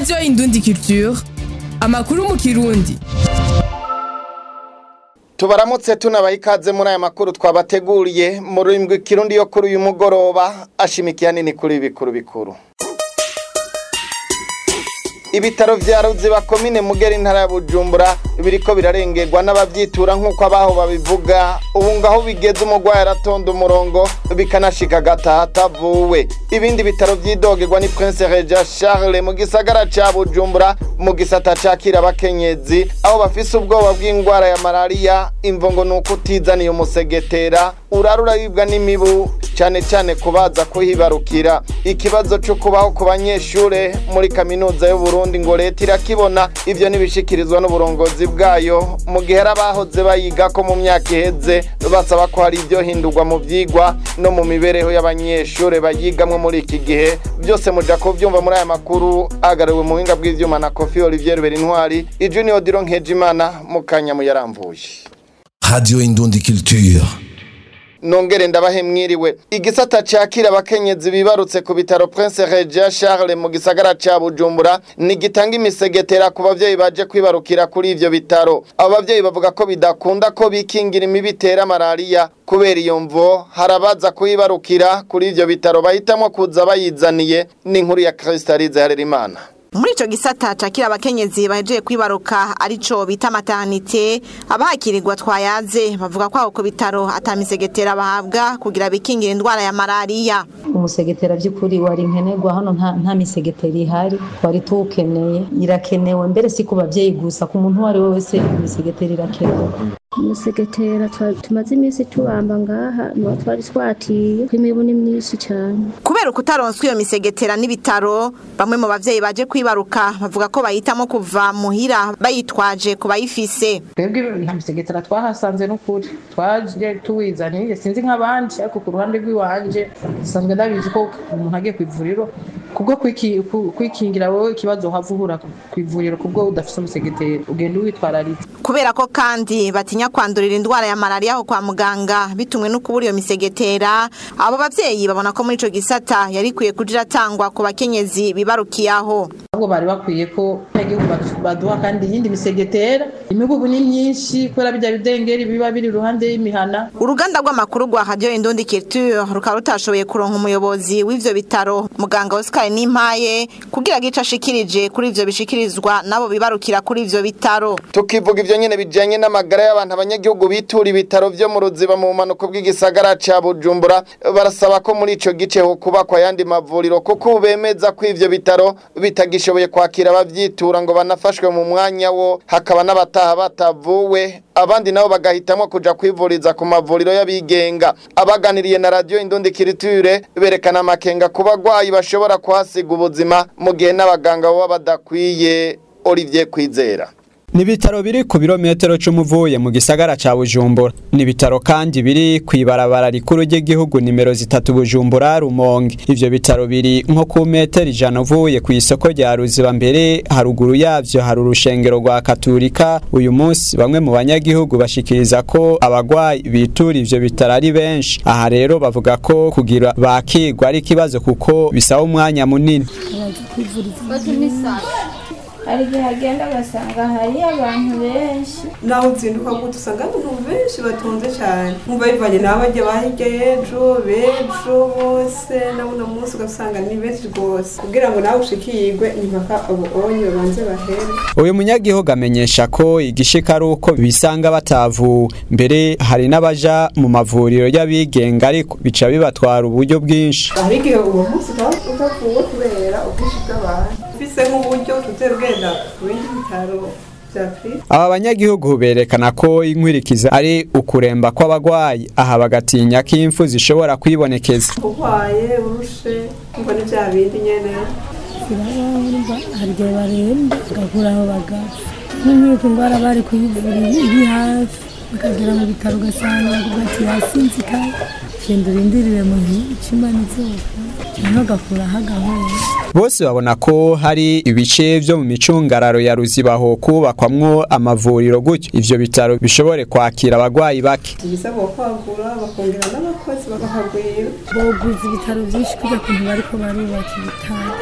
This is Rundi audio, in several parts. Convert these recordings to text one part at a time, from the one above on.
radiyo indundi culture amakuru mu kirundi tubaramutse tunabaha ikaze muri aya makuru twabateguriye mu rurimi rw'ikirundi yo kuri uyu mugoroba ashimikiye nini kuri ibi bikuru bikuru ibitaro vya ruziba komine mugera intara ya bujumbura biriko birarengerwa n'abavyitura nk'uko abaho babivuga ubu ngaho bigeze umurwayi aratonda umurongo bikanashika agataha atavuwe ibindi bitaro vyidogerwa ni prince reja charles mu gisagara ca bujumbura mu gisata cakira abakenyezi aho bafise ubwoba bw'ingwara ya malariya imvo ngo ni uko utizaniye umusegetera urara uraribwa n'imibu cane cane kubaza kuhibarukira ikibazo co kubaho ku banyeshure muri kaminuza y'uburundi ngo leta irakibona ivyo ntibishikirizwa n'uburongozi bwayo mu gihe hari abahoze bayigako mu myaka iheze basaba ko hari ivyo hindurwa mu vyigwa no mu mibereho y'abanyeshure bayigamwo muri iki gihe byose muja kuvyumva muri aya makuru agariwe mu buhinga bw'ivyuma na kofi olivier berintwari ijunior diro nkejimana mu kanya muyaramvuye Radio Indundi Culture. nongere ndabahe mwiriwe igisata cakira abakenyezi bibarutse ku bitaro Prince Regis Charles mu gisagara ca Bujumbura ni gitanga imisegetera ku bavyeyi baje kwibarukira kuri ivyo bitaro abo bavyeyi bavuga ko bidakunda ko bikingira imibu itera malariya kubera iyo mvo harabaza kuyibarukira kuri ivyo bitaro bahitamwo kuza bayizaniye n'inkuru ya Kristalize Harerimana muri ico gisata cakira abakenyezi bahejeje kwibaruka arico bita maternité abahakirirwa twayaze bavuga ko aho ku bitaro atamisegetera bahabwa kugira bikingira indwara ya malariya umusegetera by'ukuri wari nkenerwa hano nta, nta misegetera ihari twari tuwukeneye irakenewe mbere si ku bavyeyi gusa ku muntu uwo ari we wese imisegetera irakenewe umusegetera tumaze iminsi tubamba ngaha niwo twari twatiye ko imibu ni myinshi cyane kubera ukutaronswa iyo misegetera n'ibitaro bamwe mu bavyeyi baje kwibaruka bavuga ko bahitamo kuva muhira bayitwaje ku bayifise twebwe nta misegetera twahasanze n'ukuri twaje tuwizaniye sinzi nk'abandi ariko ku ruhande rw'iwanje dusanzwe ndabizi ko umuntu agiye ku ivuriro kubwo kwikingira wowe ikibazo uhava uhura ku ivuriro kubwo udafise umusegetera ugenda uwitwararitse kubera ko kandi batinya kwandurira indwara ya malariya aho kwa muganga bitumwe no kubura iyo misegetera abo bavyeyi babona ko muri ico gisata yari ikwiye kuja iratangwa ku bakenyezi bibarukiyaho ahubwo bari bakwiye ko igihugu baduha kandi iyindi misegetera imibubu ni myinshi kubera bijya bidengeri biba biri iruhande y'imihana uruganda rw'amakuru rwa radio indundi culture rukaba rutashoboye kuronka umuyobozi w'ivyo bitaro muganga Oscar Nimpaye kugira gica ashikirije kuri ivyo bishikirizwa nabo bibarukira kuri ivyo bitaro tukivuga ivyo nyene bijanye n'amagara y'abantu abanyagihugu bitura ibitaro vyo mu ruziba mu manuko bw'igisagara ca Bujumbura barasaba ko muri ico gice ho kubakwa yandi mavuriro kuko bemeza ko ivyo bitaro bitagishoboye kwakira abavyitura ngo banafashwe mu mwanya wo hakaba n'abataha batavuwe abandi nabo bagahitamwo kuja kwivuriza ku mavuriro y'abigenga abaganiriye na radio Indundi Kiriture berekana amakenga ku bagwayi bashobora kuhasiga ubuzima mu gihe n'abaganga baba badakwiye Olivier Kwizera ni ibitaro biri ku birometero cumi uvuye mu gisagara ca bujumbura ni ibitaro kandi biri ku ibarabara rikuru ry'igihugu nimero zitatu bujumbura rumonge ivyo bitaro biri nko ku metero ijana uvuye ku isoko rya ruziba mbere haruguru yavyo hari urushengero rwa katurika uyu munsi bamwe mu banyagihugu bashikiriza ko abagwayi bitura ivyo bitaro ari benshi aha rero bavuga ko kugira bakigwa ari ikibazo kuko bisaba umwanya munini hari igihe agenda ugasanga hari abantu benshi naho uzinduka gute usanga abantu benshi batonze cyane nkumva bivanye n'abo bajya bahirya ejo bejo bose n'uno munsi ugasanga ni benshi rwose kugira ngo nawe ushikirwe ni mpaka abo onye babanze bahere uyu munyagihugu amenyesha ko igishika ari uko bisanga batavuwe mbere hari n'abaja mu mavuriro y'abigenga ariko bica bibatwara uburyo bwinshi hari igihe uwo munsi utavuwe kubera ubwinshi bw'abantu ufise nk'uburyo tutera ugenda ku bindi bitaro aba banyagihugu berekana ko inkwirikiza ari ukuremba kw'abagwayi aha bagatinya ko impfu zishobora kwibonekeza urwaye urushe ngo ni bya bindi nyene hari igihe baremba bagakura aho bagapfa nk'imyuka indwara bari kuyivura iri hafi bakagera mu bitaro ugasanga bavuga ati yasinzikaye genda urindirire mu cimana izuba cyangwa agakuraho agahora bose babona ko hari ibice vyo mu micungararo ya ruzibaho kubakwamwo amavuriro gutyo ivyo bitaro bishobore kwakira abagwayi bake ibisabwa kwagura bakongera n'abakozi bakahagwira boguza ibitaro byinshi kujya kuntu bariko barubaka ibitaro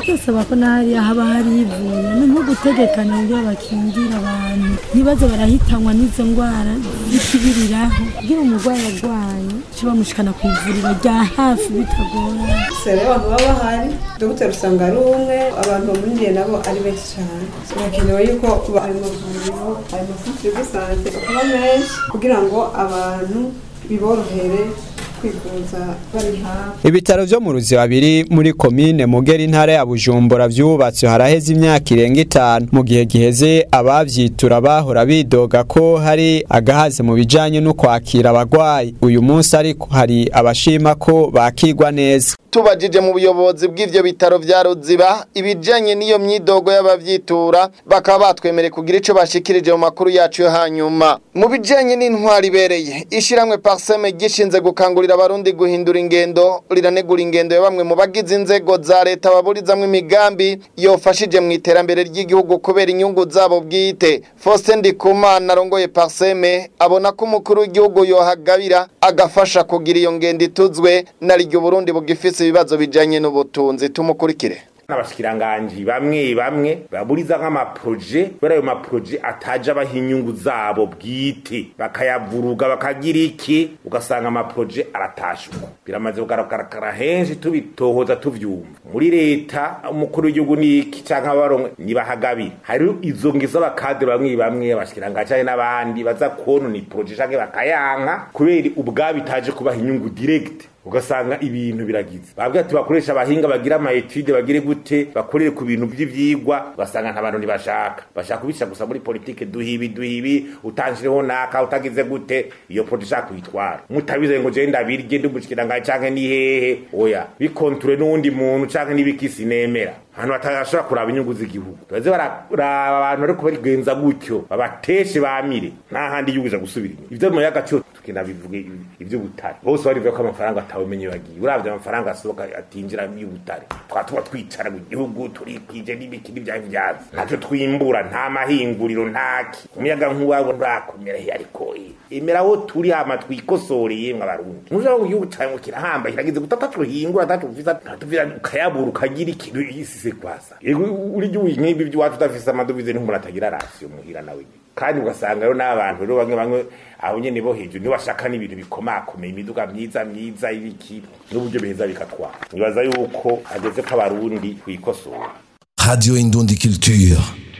byosaba ko n'ahariya haba hari ivuriro ni nko gutegekana uburyo bakingira abantu ntibaze barahitanwa n'izo ndwara zikibiriraho kugira umurwayi arwaye cyo bamushikana ku ivuriro rya hafi bitagoranye sere abantu baba bahari dogiteri usanga ari umwe abantu bamurindiye nabo ari benshi cyane birakenewe yuko ayo mavuriro ayo mafutire de sante bakaba menshi kugira ngo abantu biborohere kwivuza bari hafi Ibitaro vyo mu ruziba biri muri komine Mugera intara ya Bujumbura vyubatswe haraheze imyaka irenga itanu mu gihe giheze abavyitura bahora bidoga ko hari agahaze mu bijanye no kwakira abagwayi uyu munsi ariko hari abashima ko bakigwa neza tubajije mu buyobozi bw'ivyo bitaro vya Ruziba ibijanye n'iyo myidogo y'abavyitura bakaba batwemereye kugira ico bashikirije mu makuru yacu yo hanyuma mu bijanye n'intwari ibereye ishiramwe Parseme gishinze gukangurira abarundi guhindura ingendo riranegura ingendo ya bamwe mu bagize inzego za leta baburizamwo imigambi yofashije mu iterambere ry'igihugu kubera inyungu zabo bwite Faustin Ndikumana arongoye Parseme abona ko umukuru w'igihugu yohagabira agafasha kugira iyo ngendo ituzwe nariryo Burundi bugifise ibibazo bijanye n'ubutunzi tumukurikire n'abashikiranganji bamwe bamwe baburiza nk'amaproje kubera ayo maproje ataje abaha inyungu zabo bwite bakayavuruga bakagira iki ugasanga amaproje aratashuka biramaze kugaragara henshi tubitohoza tuvyumva muri leta umukuru w'igihugu niki canke abarongo nibahagabira hari izo ngizo abakadre bamwe bamwe abashikiranganji canke n'abandi baza konona iproje canke bakayanka kubera ubwabo itaje kubaha inyungu direct ugasanga ibintu biragize babwira ati bakoresha abahinga bagira ama etude bagire gute bakorere ku bintu by'ivyigwa ugasanga nta bantu ntibashaka bashaka kubisha gusa muri politike duhibi duhibi utanjireho naka utagize gute iyo projet ishaka kuyitwara mutabize ngo je ndabirye ndumushikiranga canke ni hehe oya bikonture n'uwundi muntu canke n'ibikisi nemera ahantu batashobora kuraba inyungu z'igihugu baze baraba abantu ariko barigenza gutyo babateshe bamire nta handi igihugu ija gusubira inyuma ivyo mu y'agaciro tukina bivuge ivy'ubutare bose barivuga ko amafaranga atawumenye bagiye uravye amafaranga asohoka atinjira y'ubutare twatuba twicara mu gihugu turikije n'ibiki n'ivyavyazi ntacyo twimbura nta mahinguriro ntaki umuyaga nk'uwabo nturakomera he ariko emera aho turi hama twikosoreye mwa barundi nuja ngo igihugu cawe ngo kirahamba kiragize gutata tuhingura tatu ufisa tuvira ukayabura ukagira ikintu isise kwasa uri gihugu nk'ibi by'iwacu udafise amadovize n'umuntu atagira rasiyo muhira nawe kandi ugasanga rero n'abantu rero bamwe bamwe abo nyene bo hejuru nibo bashaka n'ibintu bikomakomeye imiduga myiza myiza ibiki n'uburyo biheza bikatwara nibaza yuko hageze ko abarundi twikosora Radio Indundi Culture.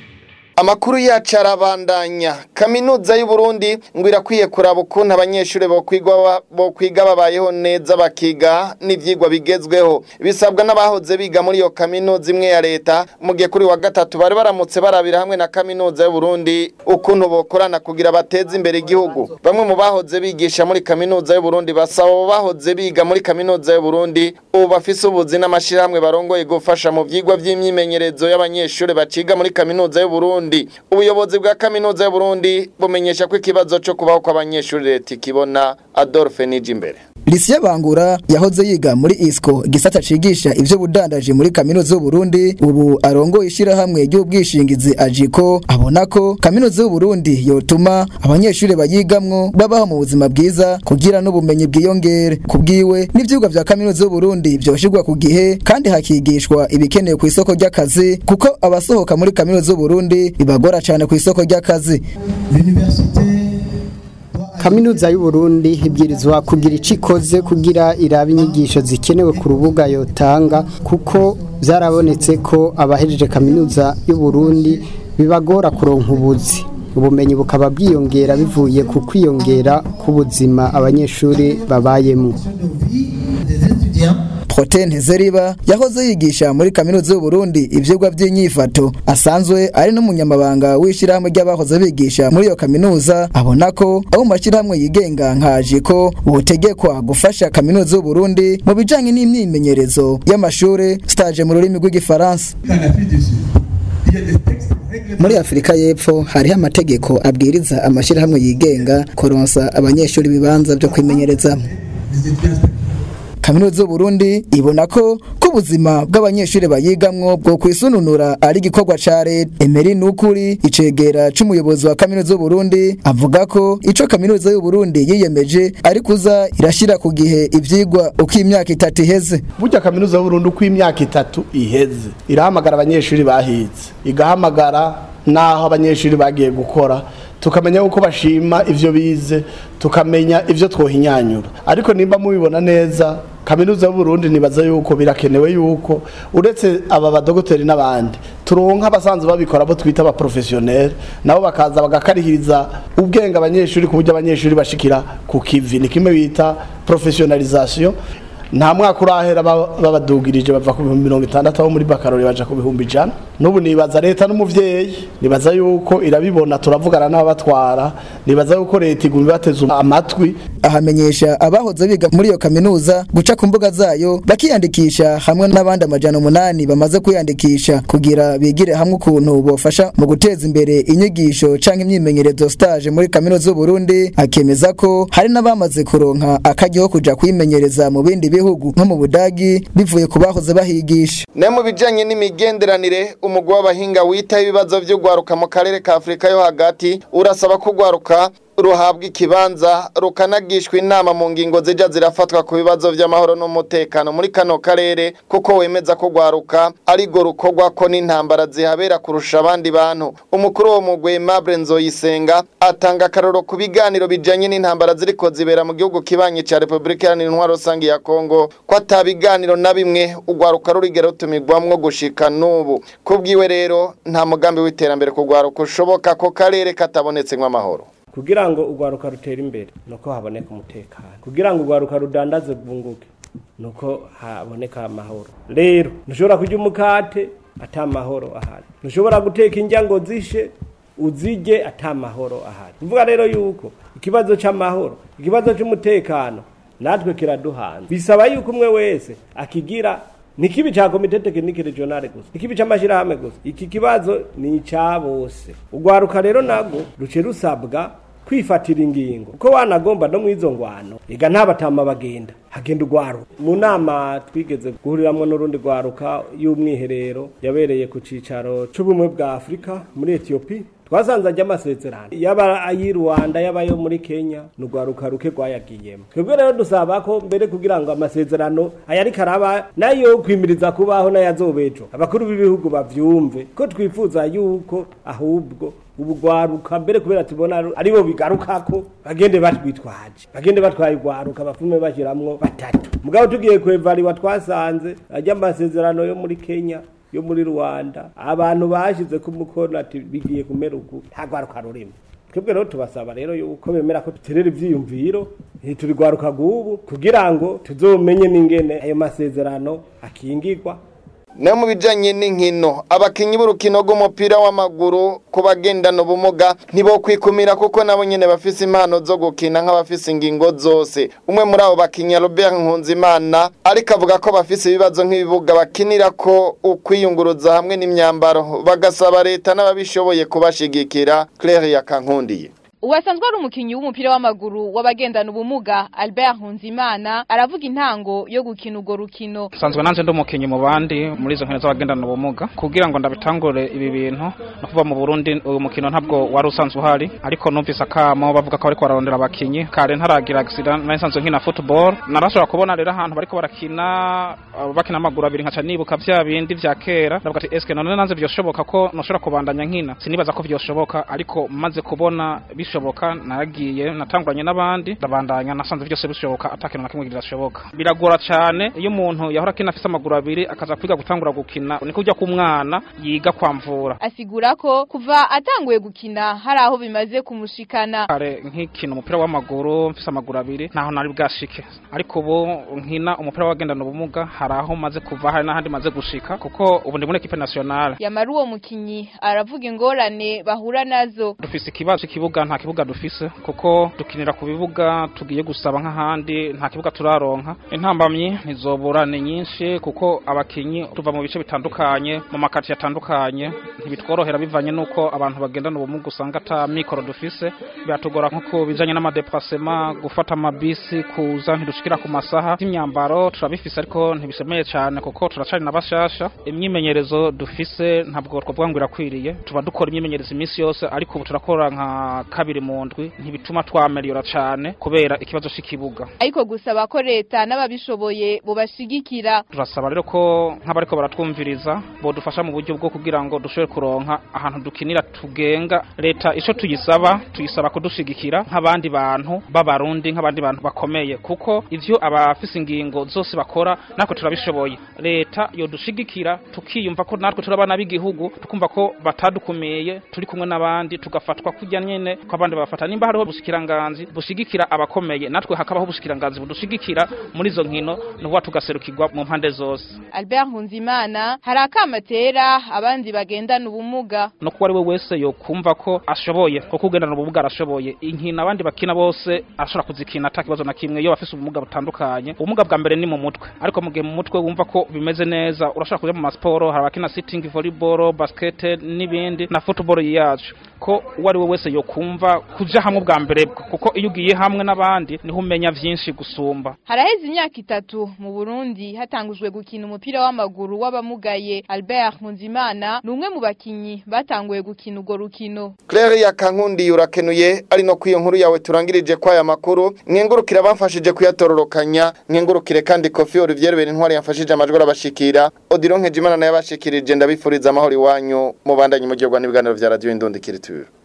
Amakuru yacu arabandanya kaminuza y'u Burundi ngo irakwiye kuraba ukuntu abanyeshuri bo kwigwa bo kwiga babayeho neza bakiga n'ivyigwa bigezweho bisabwa n'abahoze biga muri iyo kaminuza imwe ya leta mu gihe kuri wa gatatu bari baramutse barabira hamwe na kaminuza y'u Burundi ukuntu bokorana kugira bateze imbere igihugu bamwe mu bahoze bigisha muri kaminuza y'u Burundi basaba abo bahoze biga muri kaminuza y'u Burundi ubu bafise ubuzi n'amashirahamwe barongoye gufasha mu vyigwa vy'imyimenyerezo y'abanyeshuri baciga muri kaminuza y'u Burundi ubuyobozi bwa kaminuza y'u Burundi bumenyesha ko ikibazo cyo kubaho kw'abanyeshuri leta ikibona Adolphe Nijimbere Lisiya Bangura yahoze yiga muri ISCO gisata cigisha ivyo budandaje muri kaminuza y'u Burundi ubu arongoye ishirahamwe ry'ubwishingizi ajiko abona ko kaminuza y'u Burundi yotuma abanyeshuri bayigamwo babaho mu buzima bwiza kugira n'ubumenyi bwiyongere kubwiwe n'ivyigwa vya kaminuza y'u Burundi vyoshirwa ku gihe kandi hakigishwa ibikenewe ku isoko ry'akazi kuko abasohoka muri kaminuza y'u Burundi bibagora cyane ku isoko ry'akazi kaminuza y'u Burundi ibwirizwa kugira icyo ikoze kugira irabe inyigisho zikenewe ku rubuga yotanga kuko byarabonetse ko abahejeje kaminuza y'u Burundi bibagora kuronka ubuzi ubumenyi bukaba bwiyongera bivuye ku kwiyongera k'ubuzima abanyeshuri babayemo Proten Ntezeriba yahoze yigisha muri kaminuza y'u Burundi ivyigwa by'inyifato asanzwe ari n'umunyamabanga w'ishirahamwe ry'abahoze bigisha muri iyo kaminuza abona ko abo mashirahamwe yigenga nkaje ko botegekwa gufasha kaminuza y'u Burundi mu bijanye n'imyimenyerezo y'amashure stage mu rurimi rw'igifaransa muri afurika y'epfo hariho amategeko abwiriza amashyirahamwe yigenga kuronsa abanyeshuri ibibanza byo kwimenyerezamo kaminuza y'u Burundi ibona ko ko ubuzima bw'abanyeshuri bayigamwo bwo kwisununura ari igikorwa ca leta Emery Nukuri icegera c'umuyobozi wa kaminuza y'u Burundi avuga ko ico kaminuza y'u Burundi yiyemeje ari kuza irashira ku gihe ivyigwa uko imyaka itatu iheze burya kaminuza y'u Burundi uko imyaka itatu iheze irahamagara abanyeshuri bahize igahamagara naho abanyeshuri bagiye gukora tukamenya uko bashima ivyo bize tukamenya ivyo twohinyanyura ariko nimba mubibona neza kaminuza y'u Burundi nibaza yuko birakenewe yuko uretse aba badogoteri n'abandi turonka abasanzwe babikora bo twita aba professionnel nabo bakaza bagakarihiriza ubwenge abanyeshuri ku buryo abanyeshuri bashikira ku kivi ni kimwe bita professionalisation nta mwaka urahera babadugirije bava ku bihumbi mirongo itandatu aho muri bakarori baja ku bihumbi ijana n'ubu nibaza leta n'umuvyeyi nibaza yuko irabibona turavugana n'ababatwara nibaza yuko leta iguma ibateza amatwi ahamenyesha abahoze biga muri iyo kaminuza guca ku mbuga zayo bakiyandikisha hamwe n'abandi amajana umunani bamaze kwiyandikisha kugira bigire hamwe ukuntu bofasha mu guteza imbere inyigisho canke imyimenyerezo stage muri kaminuza y'u Burundi akemeza ko hari n'abamaze kuronka akaryo ko kuja kwimenyereza mu bindi bihugu nko mu Budagi bivuye ku bahoze bahigisha ne mu bijanye n'imigenderanire umugwi w'abahinga witaho ibibazo vy'ugwaruka mu karere ka Afrika yo hagati urasaba ko ugwaruka ruhabwa ikibanza rukanagishwa inama mu ngingo zija zirafatwa ku bibazo vy'amahoro n'umutekano muri kano karere kuko wemeza ko gwaruka arigo rukorwa ko n'intambara zihabera kurusha abandi bantu umukuru wo mugwi Aimable Nzoyisenga atanga akaroro ku biganiro bijanye n'intambara ziriko zibera mu gihugu kibanyi ca Republika Iharanira Intwaro Rusangi ya Kongo ko atabiganiro na bimwe ugwaruka rurigera rutumigwamwo gushika n'ubu kubwiwe rero nta mugambi w'iterambere ku gwaruka ushoboka ko karere katabonetsemwo amahoro kugira ngo urwaruka rutera imbere nuko haboneka umutekano kugira ngo urwaruka rudandaze bwunguke nuko haboneka amahoro rero ntushobora kurya umukate ata amahoro ahari ntushobora guteka indya ngo zishe uzige ata amahoro ahari uvuga rero yuko ikibazo c'amahoro ikibazo c'umutekano natwe kiraduhanze bisaba yuko umwe wese akigira ni kibi cha komite tekinike regionale gusa ikibi c'amashirahamwe gusa iki kibazo ni ca bose urwaruka rero nago ruce rusabwa kwifatira ingingo uko wanagomba no mwizo ngwano ega ntabatama bagenda hagenda urwaruka mu nama twigeze guhuriramwo n'urundi rwaruka y'umwiherero yabereye ku cicaro c'ubumwe bwa afurika muri etiyopi twasanze ajya amasezerano yaba ayi Rwanda yaba yo muri Kenya nugwaruka ruke rwayagiyemo twebwe rero dusaba ko mbere kugira ngo amasezerano ayari karaba nayo kwimiriza kubaho n'ayazobejo abakuru b'ibihugu bavyumve ko twifuza yuko ahubwo ubugwaruka mbere kubera tubona aribo bigarukako bagende batwitwaje bagende batwaye ugwaruka bafume bashiramwo batatu mugabo tugiye kwevariwa twasanze ajya amasezerano yo muri Kenya yo muri Rwanda abantu bashize ku mukono ati bigiye kumera uku ntagwaruka rurimo twebwe rero tubasaba rero yuko bemera ko duterera ivyiyumviro ntitubigwaruka gubu kugira ngo tuzomenye n'ingene ayo masezerano akingirwa ne mu bijanye n'inkino abakinyi b'urukino rw'umupira w'amaguru ku bagendana ubumuga ntibokwikumira kuko nabo nyene bafise impano zo gukina nk'abafise ingingo zose umwe muri abo bakinyi Robert Nkunzimana ariko avuga ko bafise ibibazo nk'ibibuga bakinira ko ukwiyunguruza hamwe n'imyambaro bagasaba leta n'ababishoboye kubashigikira Claire Yakankundiye Uwasanzwe ari umukinyi w'umupira w'amaguru w'abagendana ubumuga Albert Nkunzimana aravuga intango yo gukina urwo rukino. Sanzwe nanje ndi umukinyi mu bandi muri izo nkino z'abagendana ubumuga kugira ngo ndabitangure ibi bintu no kuva mu Burundi uyu mukino ntabwo wari usanzwe uhari ariko numvise akamo bavuga ko bariko bararondera abakinyi kare ntaragira accident nari nsanzwe nkina football narashobora kubona rero ahantu bariko barakina bakina amaguru abiri nkaca nibuka vya bindi vya kera ndavuga ati eske none nanze vyoshoboka ko noshobora kubandanya nkina sinibaza ko vyoshoboka ariko maze kubona bishoboka naragiye natanguranye n'abandi ndabandanya nasanze byose bishoboka atakintu na kimwe kirashoboka biragora cyane iyo umuntu yahora akina afise amaguru abiri akaza kwiga gutangura gukina niko ujya ku mwana yiga kwamvura asigura ko kuva atanguye gukina hari aho bimaze kumushikana kare nkikina umupira w'amaguru mfise amaguru abiri ntaho nari bwashike ariko ubu nkina umupira w'abagendana ubumuga hari aho maze kuva hari n'ahandi maze gushika kuko ubu ndi muri equipe nationale yamara uwo mukinyi aravuga ingorane bahura nazo dufise ikibazo cy'ikibuga nta kibuga dufise kuko dukinira ku bibuga tugiye gusaba nk'ahandi nta kibuga turaronka intambamyi ntizobura ni nyinshi kuko abakinyi tuva mu bice bitandukanye mu makati atandukanye ntibitworohera bivanye n'uko abantu bagendana ubumuga usanga ata mikoro dufise biratugora nko ku bijanye n'amadeplasema gufata amabisi kuza ntidushikira ku masaha y'imyambaro turabifise ariko ntibishemeye cyane kuko turacari na bashasha imyimenyerezo dufise ntabwo twavuga ngo irakwiriye tuba dukora imyimenyerezo iminsi yose ariko ubu turakora nka kabiri mu ndwi ntibituma twameliyora cyane kubera ikibazo cy'ikibuga ariko gusaba ko leta n'ababishoboye bobashigikira turasaba rero ko nk'abariko baratwumviriza bodufasha mu buryo bwo kugira ngo dushobore kuronka ahantu dukinira tugenga leta ico tuyisaba tuyisaba kudushigikira nk'abandi bantu b'abarundi nk'abandi bantu bakomeye kuko ivyo abafise ingingo zose bakora natwe turabishoboye leta yodushigikira tukiyumva ko natwe turi abana b'igihugu tukumva ko batadukumeye turi kumwe n'abandi tugafatwa kujya nyene ko abandi bafata nimba hariho bushikiranganzi bushigikira abakomeye natwe hakabaho bushikiranganzi budushigikira muri izo nkino nuhuwa tugaserukirwa mu mpande zose Albert Nkunzimana hari akamatera abandi bagendana ubumuga no kuba ari we wese yokumva ko ashoboye kuko ugendana ubumuga arashoboye inkino abandi bakina bose ashobora kuzikina ata kibazo na kimwe iyo bafise ubumuga butandukanye ubumuga bwa mbere ni mu mutwe ariko mu gihe mu mutwe wumva ko bimeze neza urashobora kuja mu masiporo hari abakina sitting volleyball basket n'ibindi na football yacu ko uwo ari we wese yokumva kuja hamwe bwa mbere kuko iyo ugiye hamwe n'abandi niho umenya vyinshi gusumba haraheze imyaka itatu mu Burundi hatangujwe gukina umupira w'amaguru w'abamugaye Albert Nkunzimana ni umwe mu bakinyi batanguye gukina urwo rukino Claire yakankundi urakenuye ari no kwiyo nkuru yawe turangirije kwa aya makuru mwengurukira bamfashije kuyatororokanya mwengurukire kandi Kofi Olivier Berintwari yamfashije amajwi arabashikira Odilon Nkejimana naye abashikirije ndabifuriza amahoro iwanyu mubandanye mu gihe n'ibiganiro vya radio Indondikiriture